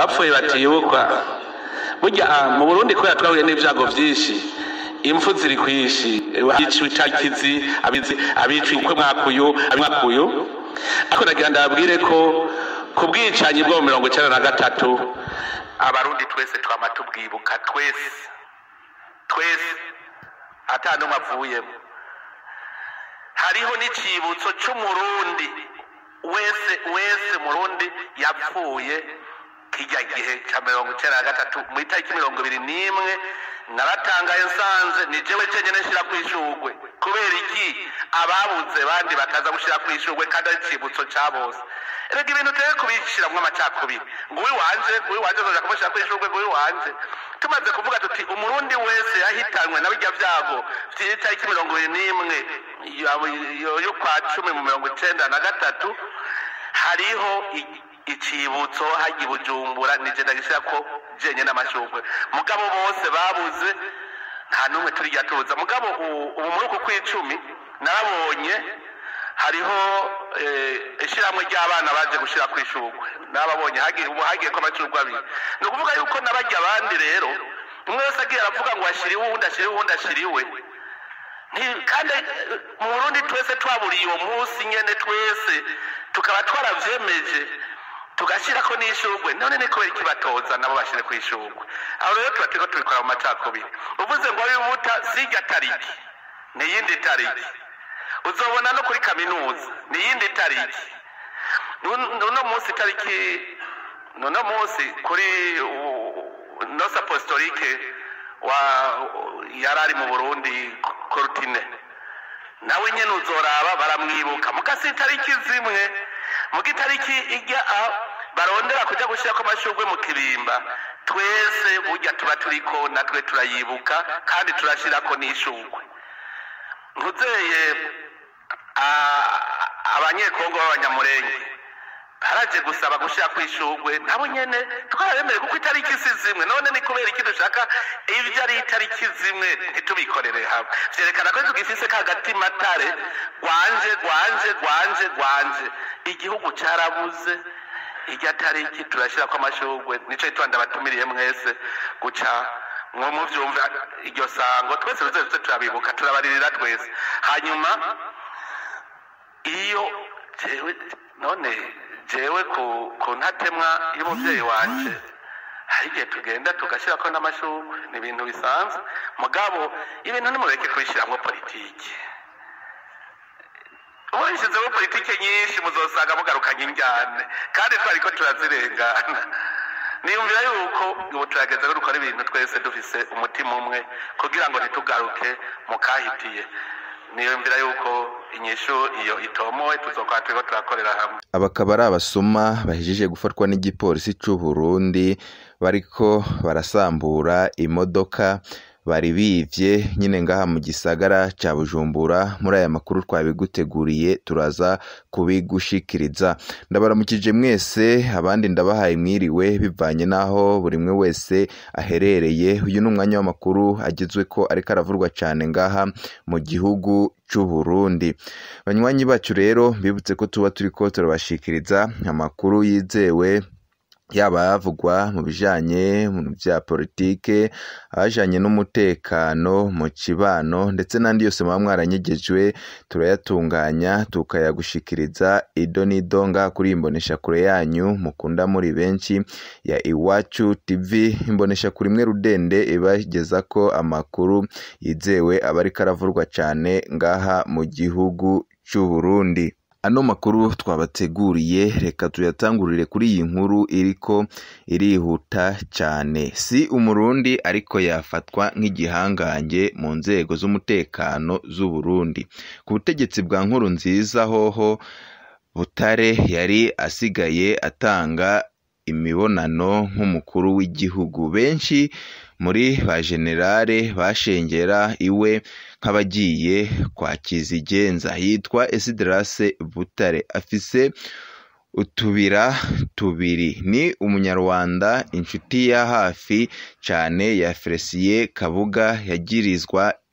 abapfuye batibukwa burya ah, mu burundi kubera twahuye n'ibyago byinshi impfu ziri kwishi abiciwe itakizi abizi abiciwe ukwe mwakuyu abimwakuyu ariko nagira ndababwire ko ku bwicanyi bwo mu mirongo icyenda na gatatu abarundi twese twama tubwibuka twese twese ata n'umwe avuyemo hariho n'icibutso c'umurundi wese wese murundi yapfuye kijya gihe ca mirongo icenda na gatatu mu itariki mirongo ibiri n'imwe naratangaye nsanze ni jewe cenyene nshira kw'ishurwe kubera iki ababuze bandi bataza gushira kw'ishurwe kandi ari icibutso ca bose erega ibintu teye kubishiramwo amacakubiri ngo uwi wanje ngo uwi wanje zoja kumushira kw'ishurwe ngo uwi wanje tumaze kuvuga tuti umurundi wese yahitanwe na birya vyago vy'itariki mirongo ibiri n'imwe yo- yo- yo kwa cumi mu mirongo icenda na gatatu hariho i- icibutso hajya i bujumbura nije ndagishyira ko jenye n'amashurwe mugabo bose babuze nta n'umwe turijya tuza mugabo u- ubu muri uku kw'icumi narabonye hariho eh, ishyirahamwe ry'abana baje gushyira ku ishurwe n'ababonye hagiye ubu hagiye ko amashurwe abiri ni ukuvuga yuko n'abajya abandi rero umwe wese agiye aravuga ngo ashiriwe uwundi ashiriwe uwundi ashiriwe Nti- kandi eh, mu burundi twese twaburiye uwo munsi nyene twese tukaba twaravyemeje tugashyirako n'ishurwe none ni kubera iki batoza nabo bashyire ku ishurwe aho rero tuba turiko tubikora mu macakubiri uvuze ngo wibuta sirya tariki ni iyindi tariki uzobona no kuri kaminuza ni iyindi tariki Nun- uno munsi tariki uno munsi kuri uh, nosa apostolike wa yari ari mu burundi korutine nawe nyene uzoraba baramwibuka mugasi itariki zimwe muga itariki ijya aho barondera kuja gushirako amashurwe mu kirimba twese burya tuba turiko natwe turayibuka kandi turashirako n'ishurwe nkuzeye ah, abanyekongo b'abanyamurenge baraje gusaba gushira ku ishurwe nabo nyene twarabemere kuko itariki si zimwe none ni kubera iki dushaka ibyo ari itariki zimwe ntitubikorere hamwe vyerekana ko tugifise ka gatima tare gwanje gwanje gwanje gwanje igihugu carabuze irya tariki turashirako amashurwe nico gituma ndabatumiriye mwese guca mwo muvyumva iryo sango twese tuze tuze turabibuka turabaririra twese hanyuma iyo jewe none jewe ku ku ntatemwa y'umuvyeyi wanje hari igihe tugenda tugashyirako n'amashurwe ni ibintu bisanzwe mugabo ibintu nimureke kubishiramwo politiki ubishyizeho politiki nyinshi muzosanga mugarukanye injyane kandi twariko turazirengana niyumvira yuko ubu turageze ko dukora ibintu twese dufise umutima umwe kugira ngo ntitugaruke mu kahitiye niyumvira yuko inyishu iyo itomowe tuzokora turiko turakorera hamwe aba akaba ari abasuma bahejeje gufatwa n'igipolisi c'u Burundi bariko barasambura imodoka bari bivye nyine ngaha mu gisagara ca Bujumbura muri aya makuru twabiguteguriye turaza kubigushikiriza ndabaramukije mwese abandi ndabahaye mwiriwe bivanye n'aho buri mwe wese aherereye uyu ni umwanya w'amakuru agizwe ko ariko aravurwa cane ngaha mu gihugu c'u Burundi banywanyi bacu rero bibutse ko tuba turiko turabashikiriza amakuru yizewe yaba ayavugwa mu bijanye mu vya politike ajanye n'umutekano mu kibano ndetse n'andi yose muba mwaranyegejwe turayatunganya tukayagushikiriza ido n'ido ngaha kuri iyi mboneshakure yanyu mukunda muri benshi ya iwacu tv imboneshakure imwe rudende ibagezako amakuru yizewe aba ariko aravurwa cane ngaha mu gihugu c'u Burundi ano makuru twabateguriye reka tuyatangurire kuri iyi nkuru iriko irihuta cyane si umurundi ariko yafatwa nk'igihangange mu nzego z'umutekano z'u Burundi ku butegetsi bwa nkuru nziza hoho Butare yari asigaye atanga imibonano nk'umukuru w'igihugu benshi muri ba generale bashengera iwe nk'abagiye kwa kizigenza yitwa Esidrase Butare afise utubira tubiri ni umunyarwanda inshuti ya hafi cyane ya Felicien Kabuga yagirizwa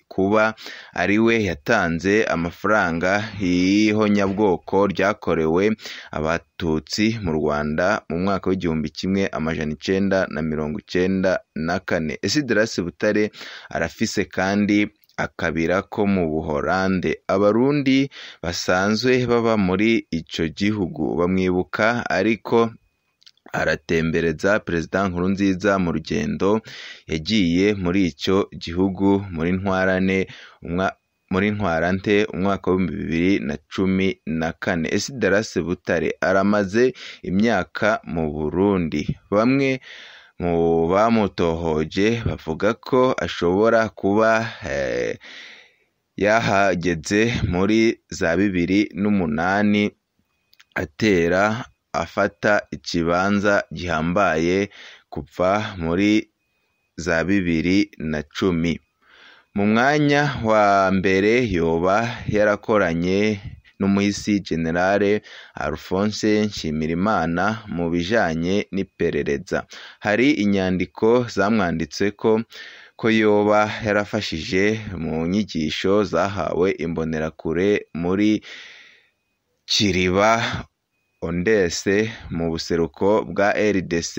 kuba ari we yatanze amafaranga y'ihonyabwoko ryakorewe abatutsi mu Rwanda mu mwaka w'igihumbi kimwe amajana icenda na mirongo icenda na kane Esiderasi Butare arafise kandi akabira ko mu Buholande abarundi basanzwe baba muri ico gihugu bamwibuka ariko aratembereza perezida Nkurunziza mu rugendo yagiye muri ico gihugu muri ntwarane muri ntwarante umwaka w'ibihumbi bibiri na cumi na kane Esiderasi Butare aramaze imyaka mu Burundi bamwe mu bamutohoje bavuga ko ashobora kuba yahageze muri za bibiri n'umunani atera afata ikibanza gihambaye kuva muri za bibiri na cumi mu mwanya wa mbere yoba yarakoranye n'umuhisi generale Alphonse Nshimirimana mu bijanye n'iperereza hari inyandiko zamwanditse ko ko yoba yarafashije mu nyigisho zahawe imbonerakure muri Kiriba Ondese mu buseruko bwa RDC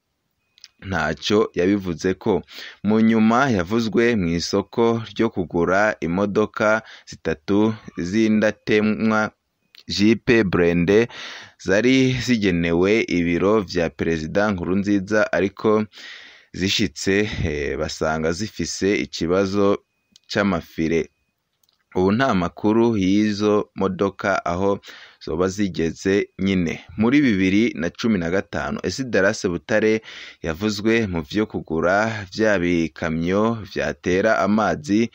ntacyo yabivuze ko mu nyuma yavuzwe mu isoko ryo kugura imodoka zitatu z'indatemwa jipe burende zari zigenewe ibiro vya perezida Nkurunziza ariko zishitse basanga zifise ikibazo c'amafire ubu nta makuru y'izo modoka aho zoba zigeze nyine muri bibiri na cumi na gatanu Esidarase Butare yavuzwe mu vyo kugura vya bikamyo vyatera amazi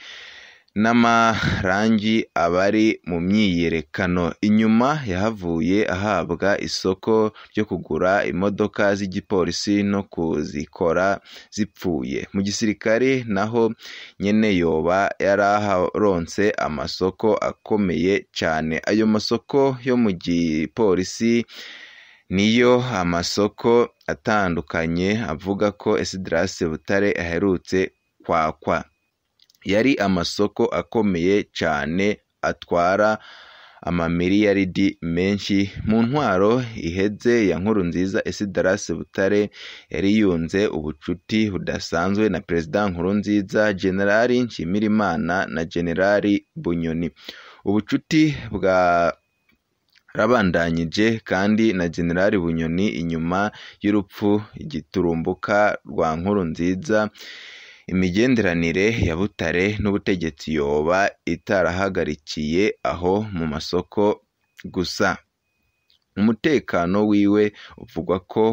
n'amarangi abari mu myiyerekano inyuma yahavuye ahabwa isoko ryo kugura imodoka z'igipolisi no kuzikora zipfuye mu gisirikare naho nyene yoba yaraharonse amasoko akomeye cane ayo masoko yo mu gipolisi niyo amasoko atandukanye avuga ko Esidrase Butare aherutse kwakwa yari amasoko akomeye cane atwara amamiliyaridi menshi mu ntwaro iheze ya Nkurunziza Esidarase Butare yari yunze ubucuti budasanzwe na Perezida Nkurunziza Generali Nshimirimana na Generali Bunyoni ubucuti bwa rabandanyije kandi na Generali Bunyoni inyuma y'urupfu igiturumbuka rwa Nkurunziza imigenderanire ya Butare n'ubutegetsi yoba itarahagarikiye aho mu masoko gusa umutekano wiwe uvugwa ko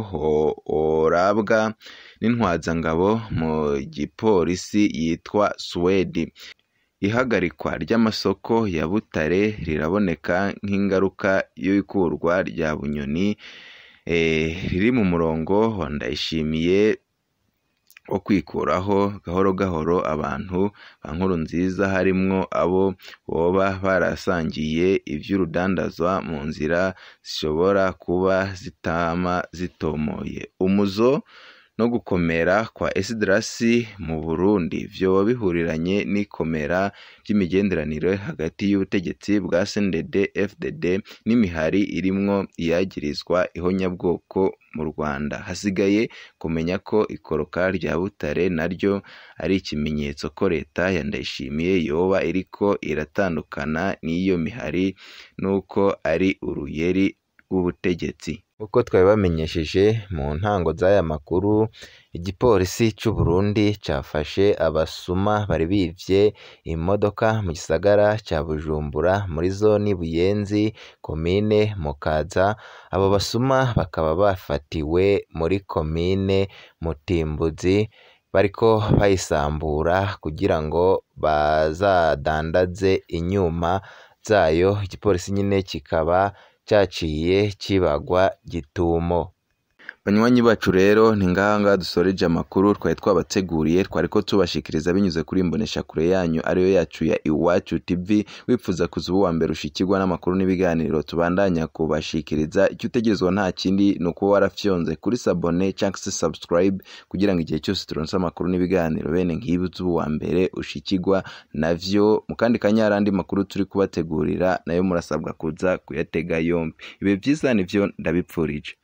orabwa n'intwazangabo mu gipolisi yitwa Suwedi ihagarikwa ry'amasoko ya Butare riraboneka nk'ingaruka y'ikurwa rya Bunyoni riri mu murongo wa Ndayishimiye wo kwikuraho gahoro gahoro abantu ba Nkurunziza harimwo abo boba barasangiye ivy'urudandazwa mu nzira zishobora kuba zitama zitomoye umuzo no gukomera kwa Esidrasi mu Burundi vyoba bihuriranye n'ikomera ry'imigenderanire hagati y'ubutegetsi bwa CNDD FDD n'imihari irimwo iyagirizwa ihonyabwoko mu Rwanda hasigaye kumenya ko ikoroka rya Butare naryo ari ikimenyetso ko leta ya Ndayishimiye yoba iriko iratandukana n'iyo mihari nuko ari uruyeri rw'ubutegetsi uko twabibamenyesheje mu ntango z'aya makuru igipolisi c'u Burundi cafashe abasuma bari bivye imodoka mu gisagara ca Bujumbura muri zoni Buyenzi komine Mukaza abo basuma bakaba bafatiwe muri komine Mutimbuzi bariko bayisambura kugira ngo bazadandaze inyuma zayo igipolisi nyine kikaba caciye kibagwa gitumo banywanyi bacu rero ni ngaha ngaha dusoreje amakuru twari twabateguriye twari ko tubashikiriza binyuze kuri imbonesha kure yanyu ariyo yacu ya iwacu tv wifuza kuza ubu wa mbere ushikirwa n'amakuru n'ibiganiro tubandanya kubashikiriza icyo utegerezwa nta kindi ni ukuba warafyonze kuri sabone cyangwa se subscribe kugira ngo igihe cyose turonse amakuru n'ibiganiro bene nk'ibi uze ubu wa mbere ushikirwa navyo mu kandi kanya hari andi makuru turi kubategurira nayo murasabwa kuza kuyatega yombi ibi byiza nivyo ndabipfurije